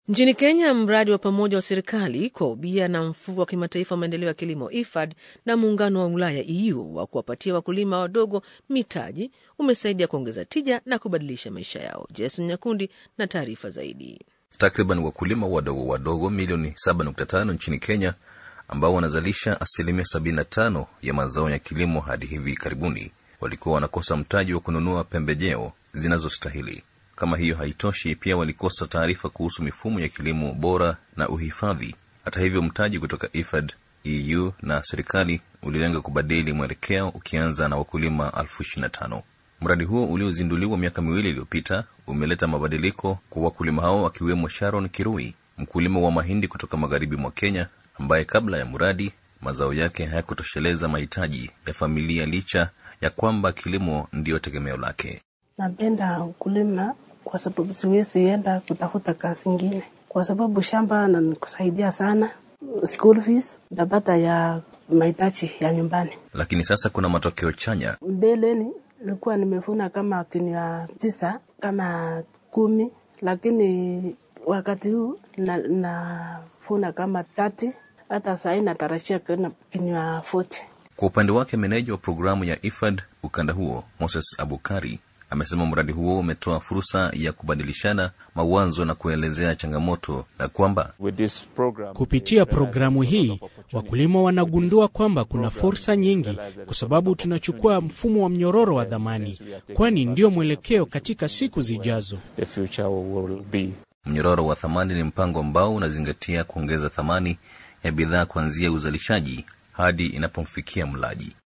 Nchini Kenya, mradi wa pamoja wa serikali kwa ubia na mfuko wa kimataifa wa maendeleo ya kilimo IFAD na muungano wa Ulaya EU wa kuwapatia wakulima wadogo mitaji umesaidia kuongeza tija na kubadilisha maisha yao. Jason Nyakundi na taarifa zaidi. Takriban wakulima wadogo wadogo milioni 7.5 nchini Kenya ambao wanazalisha asilimia 75 ya mazao ya kilimo hadi hivi karibuni walikuwa wanakosa mtaji wa kununua pembejeo zinazostahili. Kama hiyo haitoshi, pia walikosa taarifa kuhusu mifumo ya kilimo bora na uhifadhi. Hata hivyo, mtaji kutoka IFAD, EU na serikali ulilenga kubadili mwelekeo, ukianza na wakulima elfu ishirini na tano. Mradi huo uliozinduliwa miaka miwili iliyopita umeleta mabadiliko kwa wakulima hao, akiwemo Sharon Kirui, mkulima wa mahindi kutoka magharibi mwa Kenya, ambaye kabla ya mradi mazao yake hayakutosheleza mahitaji ya familia licha ya kwamba kilimo ndiyo tegemeo lake. Napenda ukulima kwa sababu siwezi enda kutafuta kazi ingine, kwa sababu shamba nanikusaidia sana, school fees napata ya mahitaji ya nyumbani. Lakini sasa kuna matokeo chanya. Mbeleni nilikuwa nimevuna kama kinia tisa kama kumi, lakini wakati huu navuna na kama tati, hata sahii natarajia kinia foti. Kwa upande wake meneja wa programu ya IFAD ukanda huo Moses Abukari amesema mradi huo umetoa fursa ya kubadilishana mawazo na kuelezea changamoto na kwamba kupitia programu hii wakulima wanagundua kwamba kuna fursa nyingi, kwa sababu tunachukua mfumo wa mnyororo wa dhamani, kwani ndio mwelekeo katika siku zijazo. Mnyororo wa thamani ni mpango ambao unazingatia kuongeza thamani ya bidhaa kuanzia uzalishaji hadi inapomfikia mlaji.